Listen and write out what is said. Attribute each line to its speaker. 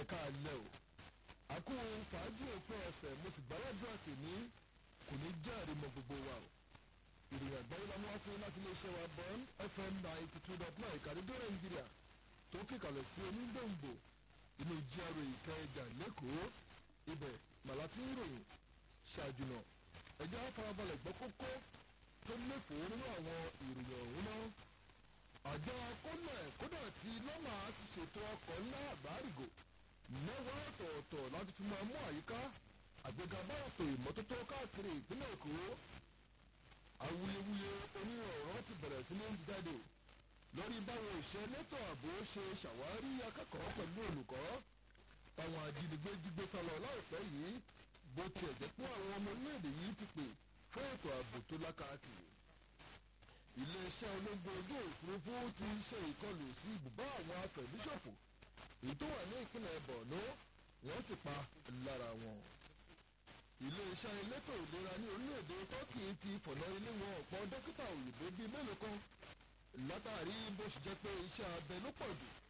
Speaker 1: ẹ̀ka alẹ́ o àkó fàájì òpin ọ̀sẹ̀ mo sì gbàládùn àtẹ̀ní kò ní jẹ́ àrímọ gbogbo wa o ìròyìn àgbáyé la mú wá fún láti iléeṣẹ́ wa bond fm ninety two dot nine ìkàdédé nàìjíríà tó kíkàlẹ̀ sí onígbòǹgbò inú gra ìkẹjà lẹ́kọ̀ọ́ ibẹ̀ màláti ń ròyìn ṣáájú náà ẹjẹ́ àfarabalẹ̀ gbọ́ kókó tó léfòó nínú àwọn ìròyìn ọ̀hún náà àjọ kọ́nà kódà tí lọ́mà ti ṣètò ọkọ̀ ńlá àgbárígò mẹ́wàá ọ̀tọ̀ọ̀tọ̀ láti fi máa mú àyíká àgbéga bá ètò ìmọ́tótó káàkiri ìpínlẹ̀ èkó awuyewuye onírọ̀rọ̀ ti bẹ̀rẹ̀ sí ní jáde lórí báwo ìṣe elétò ààbò ṣe ṣàwárí akẹ́kọ̀ọ́ pẹ̀lú olùkọ́ táwọn ajínigbé jígbé sálọ láìpẹ́ yìí bó tiẹ̀ jẹ́ pé àwọn ọmọ orílẹ̀-èdè yìí ti pè fún ètò ààbò tó lákàkiri iléeṣẹ́ ológun ojú òfurufú ti ṣe ìkọlù sí ibùbá àwọn afẹ̀míṣòfò èyí tó wà ní ìpínlẹ̀ borno wọ́n sì pa lára wọn. iléeṣẹ́ elétò ìlera ní orílẹ̀-èdè turkey ti fọ̀nà ilé wọn ọ̀pọ̀ dókítà òyìnbó bíi mélòó kan látàrí bó ṣe jẹ́ pé iṣẹ́ abẹ ló pọ̀ jù